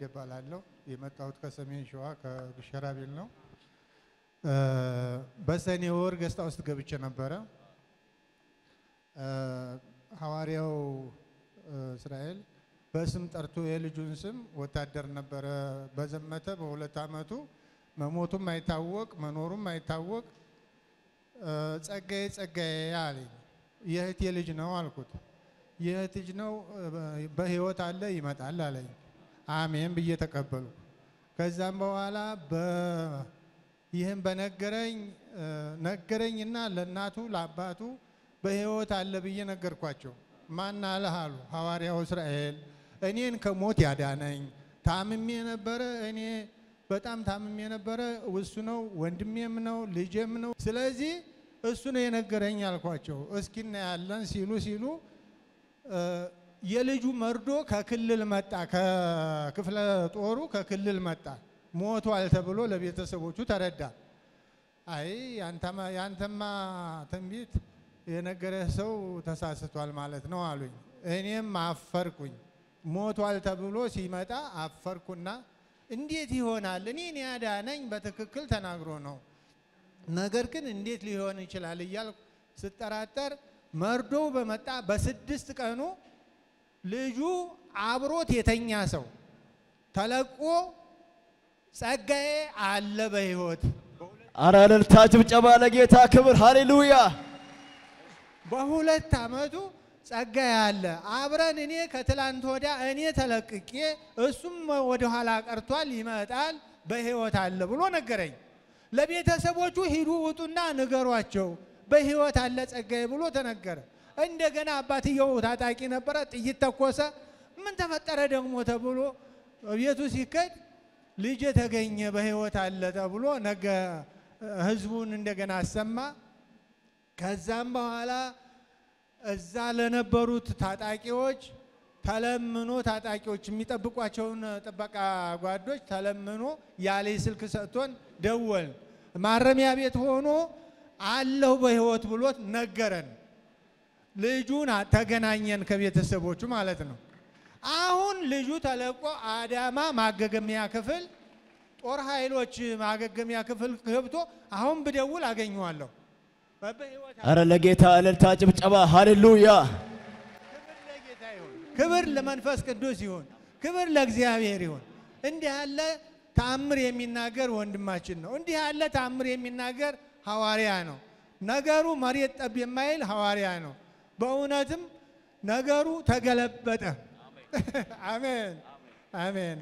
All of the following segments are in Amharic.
እባላለሁ። የመጣሁት ከሰሜን ሸዋ ከሸራቤል ነው። እ፣ በሰኔ ወር ገስታ ውስጥ ገብቼ ነበረ። እ፣ ሐዋርያው እ፣ እስራኤል በስም ጠርቶ የልጁን ስም ወታደር ነበረ። በዘመተ በሁለት ዓመቱ መሞቱም አይታወቅ መኖሩም አይታወቅ እ፣ ጸጋዬ ጸጋዬ አለኝ። የእህቴ ልጅ ነው አልኩት። የእህት ልጅ ነው እ፣ በህይወት አለ ይመጣል አለኝ። አሜን ብዬ ተቀበሉ። ከዛም በኋላ በ- ይህን በነገረኝ እ፣ ነገረኝና ለእናቱ ለአባቱ በህይወት አለ ብዬ ነገርኳቸው። ማን አለህ አሉ። ሐዋርያው እስራኤል እኔን ከሞት ያዳነኝ ታምሜ ነበረ። እኔ በጣም ታምሜ ነበረ። እሱ ነው ወንድሜም ነው ልጄም ነው። ስለዚህ እሱ ነው የነገረኝ አልኳቸው። እስኪ እናያለን ሲሉ ሲሉ እ፣ የልጁ መርዶ ከክልል መጣ። ከክፍለ ጦሩ ከክልል መጣ። ሞቷል ተብሎ ለቤተሰቦቹ ተረዳ። አይ ያንተማ ያንተማ ትንቢት የነገረህ ሰው ተሳስቷል ማለት ነው አሉኝ። እኔም አፈርኩኝ። ሞቷል ተብሎ ሲመጣ አፈርኩና እንዴት ይሆናል? እኔን ያዳነኝ በትክክል ተናግሮ ነው። ነገር ግን እንዴት ሊሆን ይችላል እያልኩ ስጠራጠር መርዶው በመጣ በስድስት ቀኑ ልጁ አብሮት የተኛ ሰው ተለቆ ጸጋዬ አለ በሕይወት አረ እልልታ ጭብጨባ ለጌታ ክብር ሃሌሉያ። በሁለት ዓመቱ ጸጋዬ አለ አብረን እኔ ከትላንት ወዲያ እኔ ተለቅቄ እሱም ወደ ኋላ ቀርቷል ይመጣል በሕይወት አለ ብሎ ነገረኝ። ለቤተሰቦቹ ሂዱ ውጡና ንገሯቸው በሕይወት አለ ጸጋዬ ብሎ ተነገረ። እንደገና አባትየው ታጣቂ ነበረ፣ ጥይት ተኮሰ። ምን ተፈጠረ ደግሞ ተብሎ ቤቱ ሲከድ ልጅ ተገኘ በሕይወት አለ ተብሎ ነገ ህዝቡን እንደገና አሰማ። ከዛም በኋላ እዛ ለነበሩት ታጣቂዎች ተለምኖ ታጣቂዎች የሚጠብቋቸውን ጥበቃ ጓዶች ተለምኖ ያለ ስልክ ሰጥቶን ደወል ማረሚያ ቤት ሆኖ አለሁ በሕይወት ብሎት ነገረን። ልጁን አ- ተገናኘን ከቤተሰቦቹ ማለት ነው። አሁን ልጁ ተለቆ አዳማ ማገገሚያ ክፍል ጦር ኃይሎች ማገገሚያ ክፍል ገብቶ አሁን ብደውል አገኘዋለሁ። በሕይወት አረ ለጌታ እልልታ ጭብጨባ ሃሌሉያ። ክብር ለጌታ ይሁን። ክብር ለመንፈስ ቅዱስ ይሁን። ክብር ለእግዚአብሔር ይሁን። እንዲህ ያለ ተአምር የሚናገር ወንድማችን ነው። እንዲህ ያለ ተአምር የሚናገር ሐዋርያ ነው። ነገሩ መሬት ጠብ የማይል ሐዋርያ ነው። በእውነትም ነገሩ ተገለበጠ። አሜን አሜን።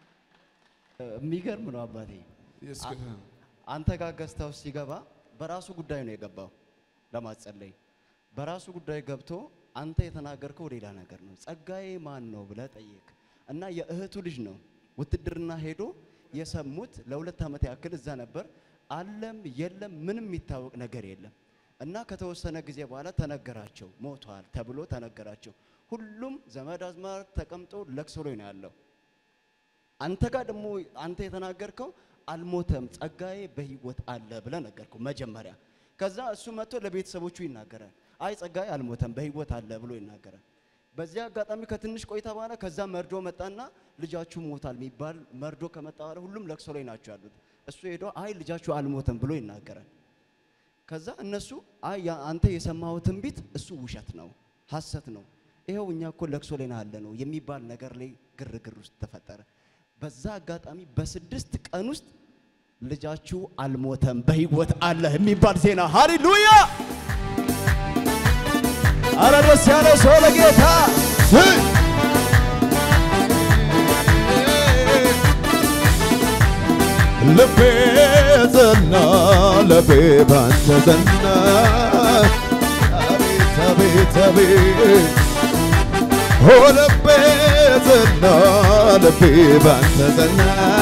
የሚገርም ነው አባቴ። ኢየሱስ አ- ጌታ ነው። አንተ ጋር ገዝታ ውስጥ ሲገባ በራሱ ጉዳይ ነው የገባው ለማጸለይ። በራሱ ጉዳይ ገብቶ አንተ የተናገርከው ሌላ ነገር ነው። ጸጋዬ ማን ነው ብለህ ጠየቅ እና የእህቱ ልጅ ነው። ውትድርና ሄዶ የሰሙት ለሁለት ዓመት ያክል እዛ ነበር። አለም የለም ምንም የሚታወቅ ነገር የለም እና ከተወሰነ ጊዜ በኋላ ተነገራቸው፣ ሞቷል ተብሎ ተነገራቸው። ሁሉም ዘመድ አዝማድ ተቀምጦ ለቅሶ ላይ ነው ያለው። አንተ ጋር ደግሞ አንተ የተናገርከው አልሞተም ጸጋዬ በህይወት አለ ብለህ ነገርከው መጀመሪያ። ከዛ እሱ መጥቶ ለቤተሰቦቹ ይናገራል። አይ ጸጋዬ አልሞተም በህይወት አለ ብሎ ይናገራል። በዚህ አጋጣሚ ከትንሽ ቆይታ በኋላ ከዛ መርዶ መጣና ልጃችሁ ሞታል የሚባል መርዶ ከመጣ በኋላ ሁሉም ለቅሶ ላይ ናቸው ያሉት። እሱ ሄዶ አይ ልጃችሁ አልሞተም ብሎ ይናገራል። ከዛ እነሱ አይ ያ- አንተ የሰማኸው ትንቢት እሱ ውሸት ነው፣ ሐሰት ነው፣ ይኸው እኛ እኮ ለቅሶ ላይ ነው ያለ ነው የሚባል ነገር ላይ ግርግር ውስጥ ተፈጠረ። በዛ አጋጣሚ በስድስት ቀን ውስጥ ልጃችሁ አልሞተም በህይወት አለ የሚባል ዜና ሃሌሉያ! አረ ደስ ያለ ሰው ለጌታ ልቤ ጸና ልቤ ባንተ ጸና አቤት አቤት አቤት ኦ ልቤ ጸና ልቤ ባንተ ጸና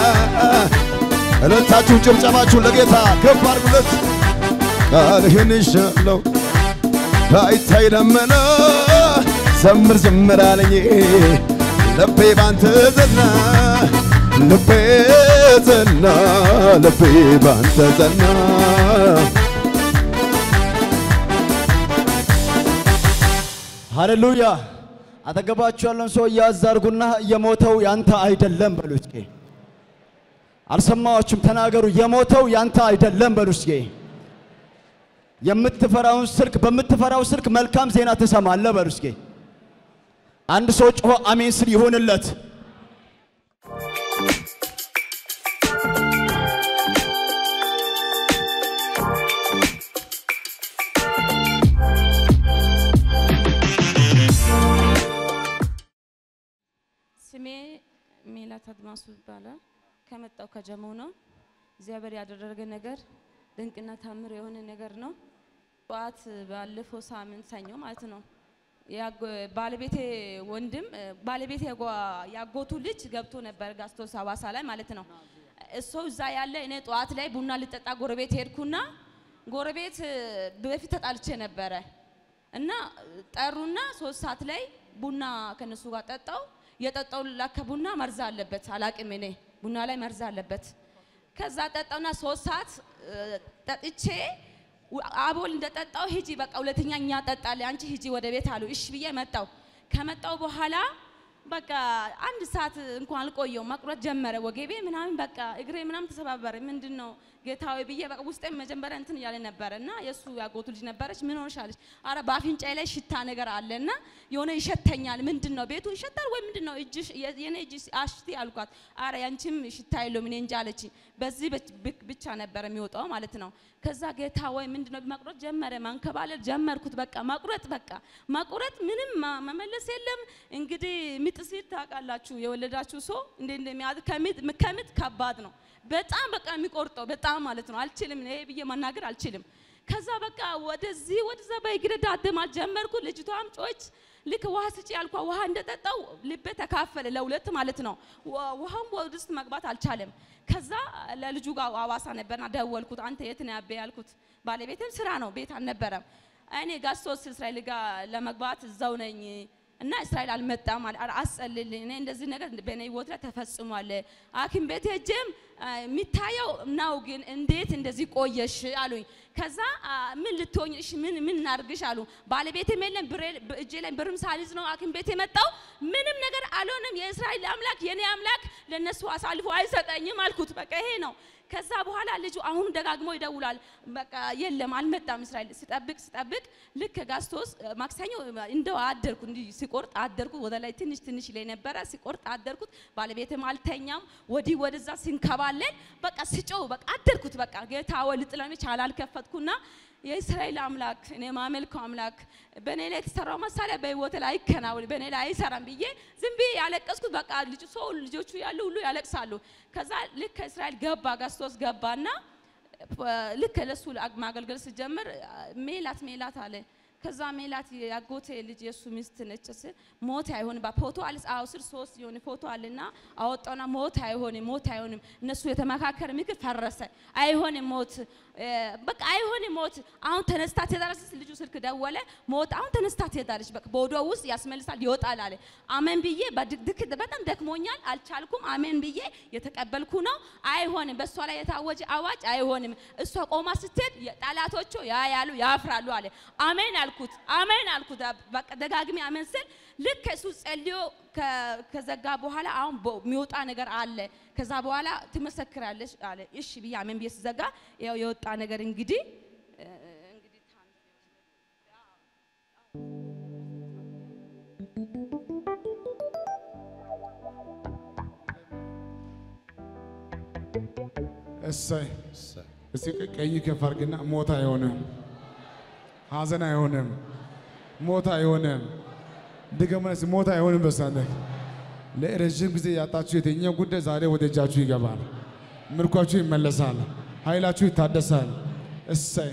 እልልታችሁን ጭብጨባችሁን ለጌታ ከፍ አድርጉለት ቃልህን ይሻለው ባይታይ ደመና ዘምር ዘምር አለኝ ልቤ ባንተ ጸና ልቤ ጸና ልቤ ባንተ ጸና ሃሌሉያ! አጠገባችሁ ያለን ሰው እያዝ አድርጉና የሞተው ያንተ አይደለም በሉ እስኪ። አልሰማዎችም? ተናገሩ። የሞተው ያንተ አይደለም በሉ እስኪ። የምትፈራውን ስልክ በምትፈራው ስልክ መልካም ዜና ትሰማለህ በሉ እስኪ። አንድ ሰው ጮሆ አሜን ስል ይሆንለት። ስሜ ሜላት አድማሱ ይባላል። ከመጣው ከጀሞ ነው። እግዚአብሔር ያደረገ ነገር ድንቅና ታምር የሆነ ነገር ነው። ጠዋት ባለፈው ሳምንት ሰኞ ማለት ነው ያጎ- ባለቤቴ ወንድም ባለቤቴ ያጓ- ያጎቱ ልጅ ገብቶ ነበር ጋስቶስ ሀዋሳ ላይ ማለት ነው። እሱ እዛ ያለ እኔ ጠዋት ላይ ቡና ልጠጣ ጎረቤት ሄድኩና ጎረቤት በፊት ተጣልቼ ነበረ እና ጠሩና ሶስት ሰዓት ላይ ቡና ከነሱ ጋር ጠጣው። የጠጣው ላከ ቡና መርዝ አለበት አላቅም እኔ ቡና ላይ መርዝ አለበት። ከዛ ጠጣውና ሶስት ሰዓት እ፣ ጠጥቼ ው- አቦል እንደጠጣው ሂጂ በቃ ሁለተኛ እኛ ጠጣለን አንቺ ሂጂ ወደ ቤት አሉ። እሺ ብዬ መጣው። ከመጣው በኋላ በቃ አንድ ሰዓት እንኳን አልቆየው መቁረጥ ጀመረ ወገቤ ምናምን በቃ እግሬ ምናምን ተሰባበረ። ምንድን ነው ጌታዊ ብዬ በቃ ውስጤ መጀመሪያ እንትን እያለ ነበረ እና የእሱ ያጎቱ ልጅ ነበረች። ምን ሆንሻለች? አረ በአፍንጫዬ ላይ ሽታ ነገር አለ እና የሆነ ይሸተኛል። ምንድን ነው ቤቱ ይሸታል ወይ ምንድን ነው እጅሽ የ- የኔ እጅ አሽቲ አልኳት። አረ ያንቺም ሽታ የለውም እኔ እንጃ አለች። በዚህ ብች- ብክ- ብቻ ነበረ የሚወጣው ማለት ነው። ከዛ ጌታ ወይ ምንድን ነው መቁረጥ ጀመረ። ማንከባለል ጀመርኩት። በቃ መቁረጥ በቃ መቁረጥ ምንም ማ- መመለስ የለም። እንግዲህ ምጥ ሲል ታውቃላችሁ፣ የወለዳችሁ ሰው እንደ እንደሚያዝ ከምጥ ከምጥ ከባድ ነው። በጣም በቃ የሚቆርጠው በጣም ማለት ነው። አልችልም ይሄ ብዬ መናገር አልችልም። ከዛ በቃ ወደዚህ ወደዛ በእግሬ ዳደማት ጀመርኩ። ልጅቷም ጮች ልክ ውሃ ስጪ ያልኳ ውሃ እንደጠጣው ልቤ ተካፈለ ለሁለት ማለት ነው። ዋ- ውሃም ወደ ውስጥ መግባት አልቻለም። ከዛ ለልጁ ጋር አዋሳ ነበርና ደወልኩት። አንተ የት ነው ያቤ ያልኩት። ባለቤትም ስራ ነው ቤት አልነበረም። እኔ ጋስቶስ እስራኤል ጋር ለመግባት እዛው ነኝ እና እስራኤል አልመጣም አለ። ኧረ አስጸልልኝ፣ እኔ እንደዚህ ነገር በእኔ ህይወት ላይ ተፈጽሟል። ሐኪም ቤት ሄጄም አ፣ የሚታየው ነው፣ ግን እንዴት እንደዚህ ቆየሽ አሉኝ። ከዛ አ፣ ምን ልትሆኝ እሺ፣ ምን ምን እናድርግሽ አሉ። ባለቤቴም የለም ብሬ- እጄ ላይ ብርም ሳልይዝ ነው ሐኪም ቤት የመጣው። ምንም ነገር አልሆንም። የእስራኤል አምላክ የኔ አምላክ ለነሱ አሳልፎ አይሰጠኝም አልኩት። በቃ ይሄ ነው። ከዛ በኋላ ልጁ አሁን ደጋግሞ ይደውላል። በቃ የለም አልመጣም። እስራኤል ስጠብቅ ስጠብቅ ልክ ጋስቶስ ማክሰኞ እንደው አደርኩ እንዲህ ሲቆርጥ አደርኩ። ወደ ላይ ትንሽ ትንሽ ላይ ነበረ ሲቆርጥ አደርኩት። ባለቤትም አልተኛም። ወዲህ ወደዛ ሲንከባለን በቃ ስጮው በቃ አደርኩት። በቃ ጌታ ወይ ልጥለኝ ቻላል ከፈትኩና የእስራኤል አምላክ እኔ ማመልከው አምላክ በእኔ ላይ የተሰራው መሳሪያ በህይወት ላይ አይከናወን በእኔ ላይ አይሰራም ብዬ ዝም ብዬ ያለቀስኩት። በቃ ልጁ ሰው ልጆቹ ያሉ ሁሉ ያለቅሳሉ። ከዛ ልክ ከእስራኤል ገባ ጋስቶስ ገባና ልክ ለሱ ማገልገል ስጀምር ሜላት ሜላት አለ። ከዛ ሜላት ያጎቴ ልጅ የሱ ሚስት ነች ስል ሞት አይሆንም ፎቶ አለ አዎ ስር ሶስት የሆነ ፎቶ አለና አወጣውና ሞት አይሆንም ሞት አይሆንም እነሱ የተመካከረ ምክር ፈረሰ አይሆንም ሞት እ፣ በቃ አይሆንም ሞት አሁን ተነስታ ትሄዳለች ስል ልጁ ስልክ ደወለ ሞት አሁን ተነስታ ትሄዳለች በቃ በወዷ ውስጥ ያስመልሳል ይወጣል አለ አሜን ብዬ በድክ በጣም ደክሞኛል አልቻልኩም አሜን ብዬ የተቀበልኩ ነው አይሆንም በእሷ ላይ የታወጀ አዋጅ አይሆንም እሷ ቆማ ስትሄድ ጠላቶቹ ያያሉ ያፍራሉ አለ አሜን አልኩት አሜን አልኩት በቃ ደጋግሜ አሜን ስል ልክ እሱ ጸልዮ ከ- ከዘጋ በኋላ አሁን በ- የሚወጣ ነገር አለ ከዛ በኋላ ትመሰክራለች አለ እሺ ብዬ አሜን ብዬ ስዘጋ ያው የወጣ ነገር እንግዲህ እ፣ እንግዲህ እሰይ እስቲ ቀኝ ከፍ አድርግና ሞት አይሆንም፣ ሐዘን አይሆንም፣ ሞት አይሆንም። ድገሙና እስቲ ሞት አይሆንም። በሳለህ ለረዥም ጊዜ ያጣችሁ የትኛው ጉዳይ ዛሬ ወደ እጃችሁ ይገባል። ምርኳችሁ ይመለሳል፣ ኃይላችሁ ይታደሳል። እሰይ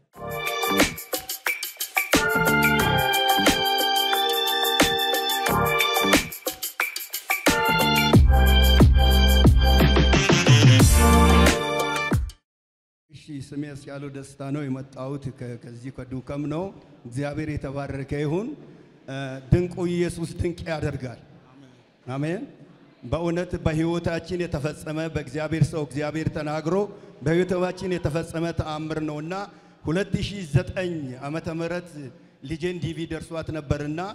እሺ ስሜ ያስቻለው ደስታ ነው። የመጣሁት ከ- ከዚህ ከዱከም ነው። እግዚአብሔር የተባረከ ይሁን። እ፣ ድንቁ ኢየሱስ ድንቅ ያደርጋል። አሜን። በእውነት በሕይወታችን የተፈጸመ በእግዚአብሔር ሰው እግዚአብሔር ተናግሮ በሕይወታችን የተፈጸመ ተአምር ነውና 2009 ዓመተ ምህረት ልጄን ዲቪ ደርሷት ነበርና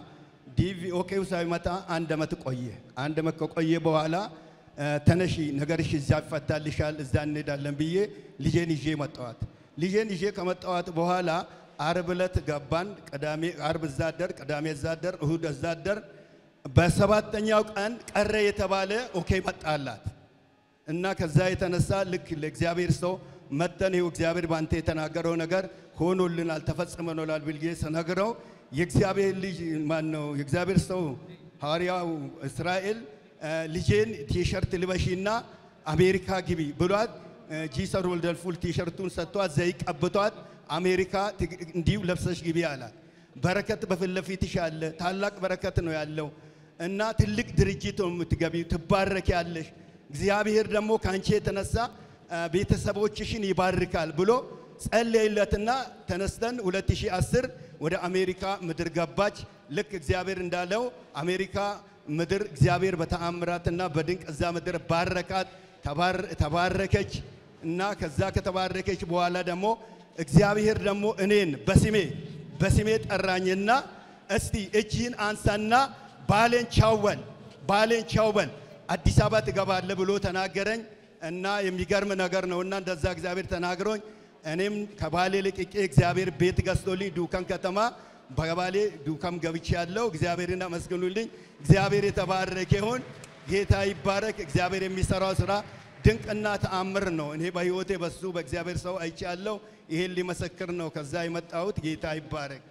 ዲቪ ኦኬው ሳይመጣ አንድ ዓመት ቆየ። አንድ ዓመት ከቆየ በኋላ እ፣ ተነሺ ነገርሽ እዛ ይፈታልሻል፣ እዛ እንሄዳለን ብዬ ልጄን ይዤ መጣዋት። ልጄን ይዤ ከመጣዋት በኋላ አርብ ዕለት ገባን። ቅዳሜ አርብ እዛ አደር፣ ቅዳሜ እዛ አደር፣ እሁድ እዛ አደር። በሰባተኛው ቀን ቀረ የተባለ ኦኬ መጣላት እና ከዛ የተነሳ ልክ ለእግዚአብሔር ሰው መተን ይኸው እግዚአብሔር ባንተ የተናገረው ነገር ሆኖልናል ተፈጽመናል ብዬ ስነግረው የእግዚአብሔር ልጅ ማን ነው የእግዚአብሔር ሰው ሐዋርያው እስራኤል እ፣ ልጄን ቲሸርት ልበሺና አሜሪካ ግቢ ብሏት እ፣ ጂሰር ወልደልፉል ቲሸርቱን ሰጥቷት ዘይት ቀብቷት አሜሪካ ትግ- እንዲሁ ለብሰሽ ግቢ አላት። በረከት በፊት ለፊትሽ አለ። ታላቅ በረከት ነው ያለው እና ትልቅ ድርጅት ነው የምትገቢው፣ ትባረኪያለሽ። እግዚአብሔር ደግሞ ከአንቺ የተነሳ አ፣ ቤተሰቦችሽን ይባርካል ብሎ ጸለይለትና ተነስተን 2010 ወደ አሜሪካ ምድር ገባች። ልክ እግዚአብሔር እንዳለው አሜሪካ ምድር እግዚአብሔር በተአምራትና በድንቅ እዛ ምድር ባረካት፣ ተባር- ተባረከች እና ከዛ ከተባረከች በኋላ ደግሞ እግዚአብሔር ደግሞ እኔን በስሜ በስሜ ጠራኝና እስቲ እጅህን አንሳና ባሌን ቻወል ባሌን ቻወል አዲስ አበባ ትገባለህ ብሎ ተናገረኝ እና የሚገርም ነገር ነው እና እንደዛ እግዚአብሔር ተናግሮኝ እኔም ከባሌ ልቅቄ እግዚአብሔር ቤት ገዝቶልኝ ዱከም ከተማ በባሌ ዱከም ገብቼ ያለው እግዚአብሔርን አመስግኑልኝ። እግዚአብሔር የተባረከ ይሁን። ጌታ ይባረክ። እግዚአብሔር የሚሰራው ስራ ድንቅና ተአምር ነው። እኔ በህይወቴ በሱ በእግዚአብሔር ሰው አይቻለሁ። ይሄን ሊመሰክር ነው ከዛ የመጣሁት። ጌታ ይባረክ።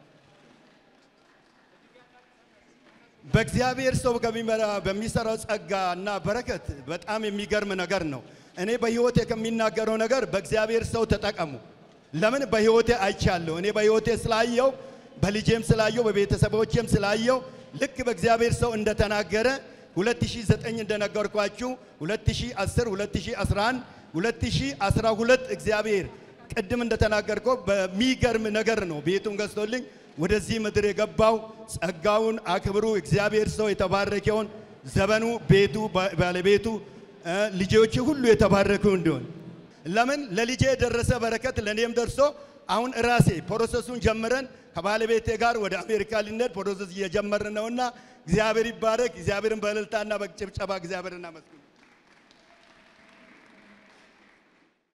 በእግዚአብሔር ሰው ከሚመራ በሚሰራው ጸጋ እና በረከት በጣም የሚገርም ነገር ነው። እኔ በህይወቴ ከሚናገረው ነገር በእግዚአብሔር ሰው ተጠቀሙ። ለምን በህይወቴ አይቻለሁ። እኔ በህይወቴ ስላየው፣ በልጄም ስላየው፣ በቤተሰቦቼም ስላየው ልክ በእግዚአብሔር ሰው እንደተናገረ 2009 እንደነገርኳችሁ 2010፣ 2011፣ 2012 እግዚአብሔር ቅድም እንደተናገርከው በሚገርም ነገር ነው ቤቱን ገዝቶልኝ ወደዚህ ምድር የገባው ጸጋውን አክብሩ። እግዚአብሔር ሰው የተባረከውን ዘመኑ፣ ቤቱ፣ ባ- ባለቤቱ፣ እ፣ ልጆች ሁሉ የተባረኩ እንዲሆን ለምን ለልጄ የደረሰ በረከት ለእኔም ደርሶ አሁን ራሴ ፕሮሰሱን ጀምረን ከባለቤቴ ጋር ወደ አሜሪካ ልንሄድ ፕሮሰስ እየጀመርን ነውና እግዚአብሔር ይባረክ። እግዚአብሔርን በእልልታና በጭብጨባ እግዚአብሔርን አመስግኑ።